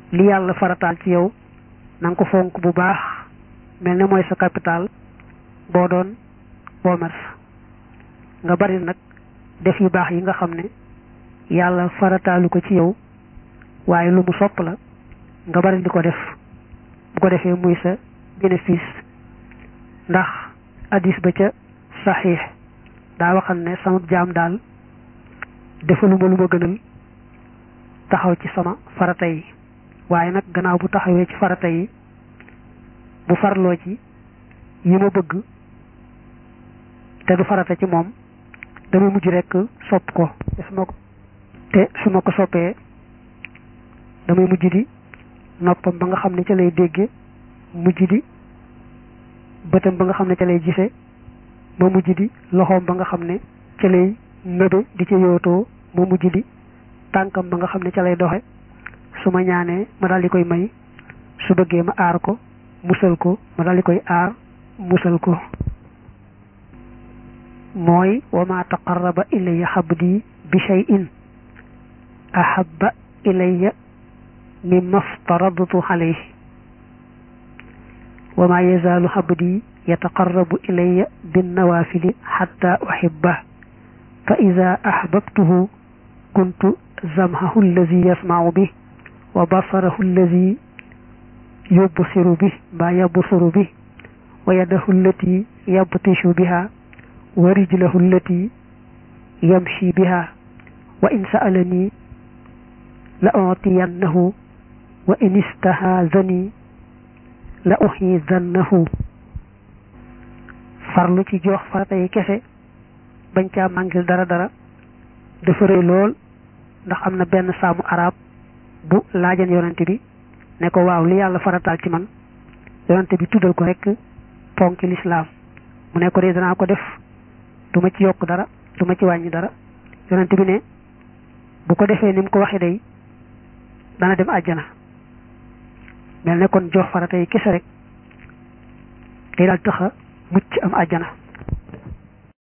li yàlla farataal ci yow na nga ko fonk bu baax mel ne mooy sa capital boo doon commerce nga bari nag def yu baax yi nga xam ne yàlla farataalu ko ci yow waaye lu mu sopp la nga bari di ko def bu ko defee muy sa bénéfice ndax hadis ba ca saxiix daa waxal ne sama jaam daal defaluma lu ma gënal taxaw ci sama farata yi waaye nag gannaaw bu taxawee ci farata yi bu farloo ci yi ma bëgg te du farata ci moom damay mujj rekk sopp ko te su ma ko te su ma ko soppee damay mujj di noppam ba nga xam ne ca lay dégge mujj di bëtam ba nga xam ne ca lay gise ma mujj di loxoom ba nga xam ne ca lay nëbe di ca yootoo ma mujj di tànkam ba nga xam ne ca lay doxe su ma ñaanee ma daal di koy may su bëggee ma aar ko musal ko ma daal di koy aar musal ko mooy wa ma taqarraba ilayya xabdi bi shay'in ahabba ilayya mimma aftaradtu alayhi wa ma yazaalu xabdi yataqarrabu ilayya binnawaafili xatta uxibbah fa ida axbabtuhu kuntu zamhahu allazi yasmacu bih wa basarahu allazi yubsiru bih mbaa yabsuru bih wa yadahu allati yabtishu biha wa rijlahu allati yamshi biha wa in sa'alani la utiyannahu wa in istahaazani la uxiidannahu farlu ci jox farata yi kese bañ caa màngil dara dara dafa rëy lool ndax am na benn saamu arab bu laajan yonente bi ne ko waaw li yàlla farataal ci man yonente bi tuddal ko rek ponki lislaam mu ne ko de danaa ko def du ma ci yokk dara du ma ci wàññi dara yonente bi ne bu ko defee ni mu ko waxee day dana dem àjjana mel ne kon jox farata yi kese rek day daal taxa mucc am àjjana